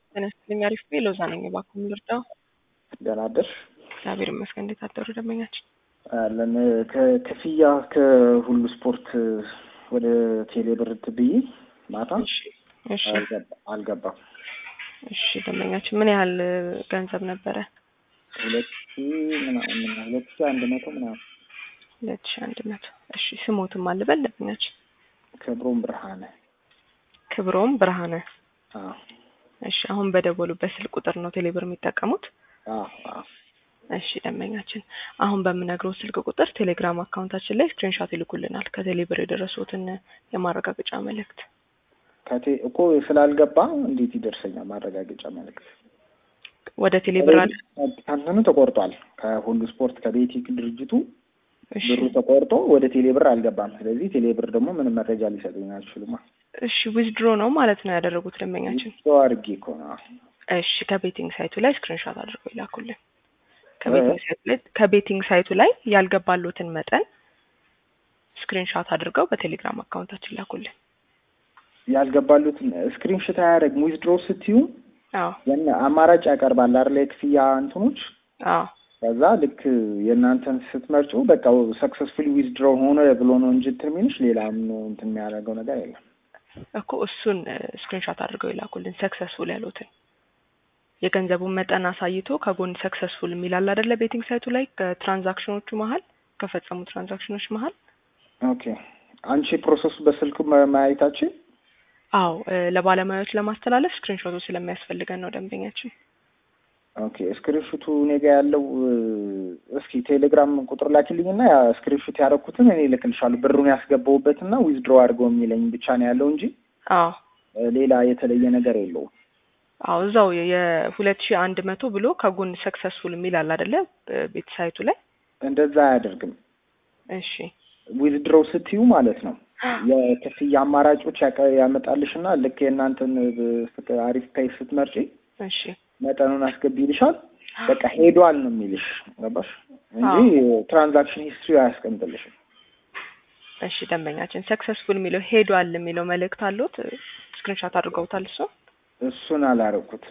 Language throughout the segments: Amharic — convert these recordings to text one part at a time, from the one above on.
ጤና ይስጥልኝ። አሪፍ ቤ ሎዛ ነኝ። እባክዎ ልርዳው? ደህና አደርሽ? እግዚአብሔር ይመስገን። እንዴት አደሩ ደንበኛችን? አለን ከክፍያ ከሁሉ ስፖርት ወደ ቴሌ ብር ብዬ ማታ እሺ እሺ አልገባ- አልገባም። እሺ ደንበኛችን ምን ያህል ገንዘብ ነበረ? ሁለት ሺህ ምናምን ሁለት ሺህ አንድ መቶ ምናምን ሁለት ሺ አንድ መቶ እሺ ስሞትም አልበል ደንበኛችን ክብሮም ብርሃነ ክብሮም ብርሃነ አዎ እሺ አሁን በደወሉበት ስልክ ቁጥር ነው ቴሌብር የሚጠቀሙት? አዎ አዎ እሺ ደንበኛችን አሁን በምነግረው ስልክ ቁጥር ቴሌግራም አካውንታችን ላይ ስክሪንሾት ይልኩልናል ከቴሌብር የደረሱትን የማረጋገጫ መልእክት። ከቴ እኮ ስላልገባ እንዴት ይደርሰኛል ማረጋገጫ መልዕክት? ወደ ቴሌብር አለ ከእንትኑ ተቆርጧል። ከሁሉ ስፖርት ከቤቲክ ድርጅቱ እሺ ብሩ ተቆርጦ ወደ ቴሌ ብር አልገባም። ስለዚህ ቴሌ ብር ደግሞ ምንም መረጃ ሊሰጡኝ አይችሉማ። እሺ ዊዝድሮ ነው ማለት ነው ያደረጉት ደንበኛችን። ሰው አድርጌ እኮ ነው። እሺ ከቤቲንግ ሳይቱ ላይ ስክሪንሾት አድርገው ይላኩልን። ከቤቲንግ ሳይቱ ላይ ከቤቲንግ ሳይቱ ላይ ያልገባሉትን መጠን ስክሪንሾት አድርገው በቴሌግራም አካውንታችን ላኩልን። ያልገባሉትን ስክሪንሽት አያደርግም። ዊዝድሮ ስትዩ አዎ ያን አማራጭ ያቀርባል አይደል? የክፍያ እንትኖች አዎ ከዛ ልክ የእናንተን ስትመርጩ በቃ ሰክሰስፉሊ ዊዝድሮ ሆነ ብሎ ነው እንጂ እንትን የሚልሽ ሌላ ምን እንትን የሚያደርገው ነገር የለም። እኮ እሱን ስክሪንሾት አድርገው ይላኩልን ሰክሰስፉል ያሉትን የገንዘቡን መጠን አሳይቶ ከጎን ሰክሰስፉል የሚላል አይደለ ቤቲንግ ሳይቱ ላይ ከትራንዛክሽኖቹ መሀል ከፈጸሙ ትራንዛክሽኖች መሀል ኦኬ አንቺ ፕሮሰሱ በስልክ ማ- ማየታችን አዎ እ ለባለሙያዎች ለማስተላለፍ ስክሪንሾቱ ስለሚያስፈልገን ነው ደንበኛችን ኦኬ ስክሪንሹቱ እኔ ጋ ያለው እ፣ እስኪ ቴሌግራም ቁጥር ላኪልኝና ያ ስክሪንሹት ያደረኩትን እኔ እልክልሻለሁ። ብሩን ያስገባውበትና ዊዝድሮ አድርገው የሚለኝ ብቻ ነው ያለው እንጂ አዎ እ፣ ሌላ የተለየ ነገር የለውም። አዎ እዛው የሁለት ሺህ አንድ መቶ ብሎ ከጎን ሰክሰስፉል የሚላል አይደለ ቤት ሳይቱ ላይ እንደዛ አያደርግም። እሺ ዊዝድሮ ስትዩ ማለት ነው የክፍያ አማራጮች ያቀ- ያመጣልሽና ልክ የእናንተን እ፣ አሪፍ ፔይ ስትመርጪ እሺ መጠኑን አስገቢ ይልሻል። በቃ ሄዷል ነው የሚልሽ ገባሽ? እንጂ ትራንዛክሽን ሂስትሪ አያስቀምጥልሽም። እሺ ደንበኛችን ሰክሰስፉል የሚለው ሄዷል የሚለው መልእክት አሉት ስክሪንሾት አድርገውታል እሱ እሱን አላረኩትም።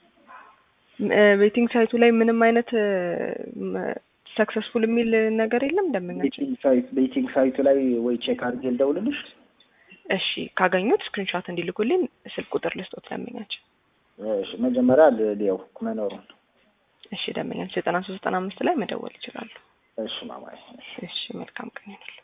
ቤቲንግ ሳይቱ ላይ ምንም አይነት ሰክሰስፉል የሚል ነገር የለም ደንበኛችን ቤቲንግ ሳይት ቤቲንግ ሳይቱ ላይ ወይ ቼክ አድርጌ ልደውልልሽ። እሺ ካገኙት ስክሪንሾት እንዲልኩልኝ ስልክ ቁጥር ልስጦት ደንበኛችን እሺ መጀመሪያ ል- ልየው መኖሩን። እሺ ደንበኛችን ዘጠና ሶስት ዘጠና አምስት ላይ መደወል ይችላሉ እሺ ማማዬ። እሺ። እሺ መልካም ቀን ይሁንልዎ